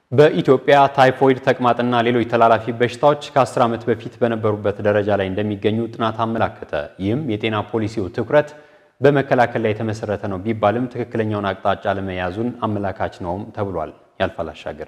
በኢትዮጵያ ታይፎይድ፣ ተቅማጥና ሌሎች ተላላፊ በሽታዎች ከ10 ዓመት በፊት በነበሩበት ደረጃ ላይ እንደሚገኙ ጥናት አመላከተ። ይህም የጤና ፖሊሲው ትኩረት በመከላከል ላይ የተመሰረተ ነው ቢባልም ትክክለኛውን አቅጣጫ ለመያዙን አመላካች ነውም ተብሏል። ያልፋል አሻገር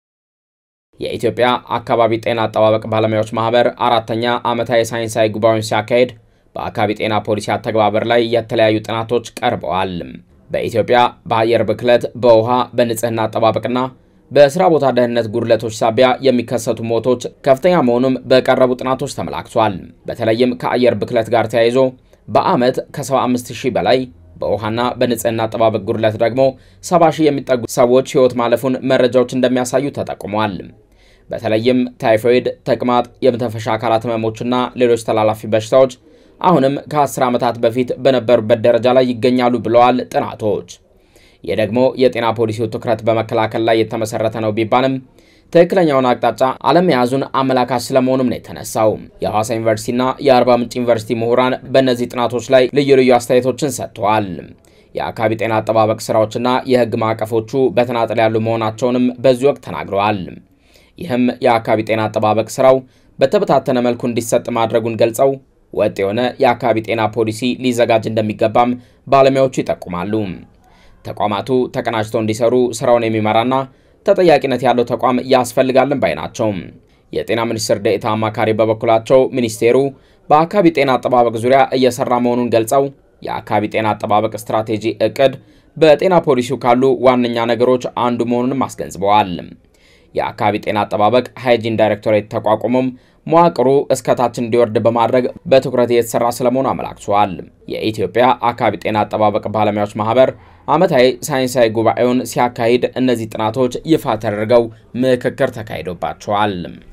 የኢትዮጵያ አካባቢ ጤና አጠባበቅ ባለሙያዎች ማህበር አራተኛ ዓመታዊ ሳይንሳዊ ጉባኤውን ሲያካሄድ በአካባቢ ጤና ፖሊሲ አተግባበር ላይ የተለያዩ ጥናቶች ቀርበዋል። በኢትዮጵያ በአየር ብክለት፣ በውሃ በንጽህና አጠባበቅና በስራ ቦታ ደህንነት ጉድለቶች ሳቢያ የሚከሰቱ ሞቶች ከፍተኛ መሆኑም በቀረቡ ጥናቶች ተመላክቷል። በተለይም ከአየር ብክለት ጋር ተያይዞ በዓመት ከ75 ሺህ በላይ በውሃና በንጽህና አጠባበቅ ጉድለት ደግሞ 70 ሺህ የሚጠጉ ሰዎች ሕይወት ማለፉን መረጃዎች እንደሚያሳዩ ተጠቁሟል። በተለይም ታይፎይድ፣ ተቅማጥ፣ የመተንፈሻ አካላት ህመሞችና ሌሎች ተላላፊ በሽታዎች አሁንም ከ10 ዓመታት በፊት በነበሩበት ደረጃ ላይ ይገኛሉ ብለዋል ጥናቶች። ይህ ደግሞ የጤና ፖሊሲው ትኩረት በመከላከል ላይ የተመሰረተ ነው ቢባልም ትክክለኛውን አቅጣጫ አለመያዙን አመላካች ስለመሆኑም ነው የተነሳው። የሐዋሳ ዩኒቨርሲቲና የአርባ ምንጭ ዩኒቨርሲቲ ምሁራን በእነዚህ ጥናቶች ላይ ልዩ ልዩ አስተያየቶችን ሰጥተዋል። የአካባቢ ጤና አጠባበቅ ስራዎችና የህግ ማዕቀፎቹ በተናጠል ያሉ መሆናቸውንም በዚህ ወቅት ተናግረዋል። ይህም የአካባቢ ጤና አጠባበቅ ስራው በተበታተነ መልኩ እንዲሰጥ ማድረጉን ገልጸው ወጥ የሆነ የአካባቢ ጤና ፖሊሲ ሊዘጋጅ እንደሚገባም ባለሙያዎቹ ይጠቁማሉ። ተቋማቱ ተቀናጅተው እንዲሰሩ ስራውን የሚመራና ተጠያቂነት ያለው ተቋም ያስፈልጋልን ባይ ናቸው። የጤና ሚኒስትር ዴኤታ አማካሪ በበኩላቸው ሚኒስቴሩ በአካባቢ ጤና አጠባበቅ ዙሪያ እየሰራ መሆኑን ገልጸው የአካባቢ ጤና አጠባበቅ ስትራቴጂ እቅድ በጤና ፖሊሲው ካሉ ዋነኛ ነገሮች አንዱ መሆኑንም አስገንዝበዋል። የአካባቢ ጤና አጠባበቅ ሃይጂን ዳይሬክቶሬት ተቋቁሞም መዋቅሩ እስከታች እንዲወርድ በማድረግ በትኩረት እየተሰራ ስለመሆኑ አመላክተዋል። የኢትዮጵያ አካባቢ ጤና አጠባበቅ ባለሙያዎች ማህበር ዓመታዊ ሳይንሳዊ ጉባኤውን ሲያካሂድ እነዚህ ጥናቶች ይፋ ተደርገው ምክክር ተካሂዶባቸዋል።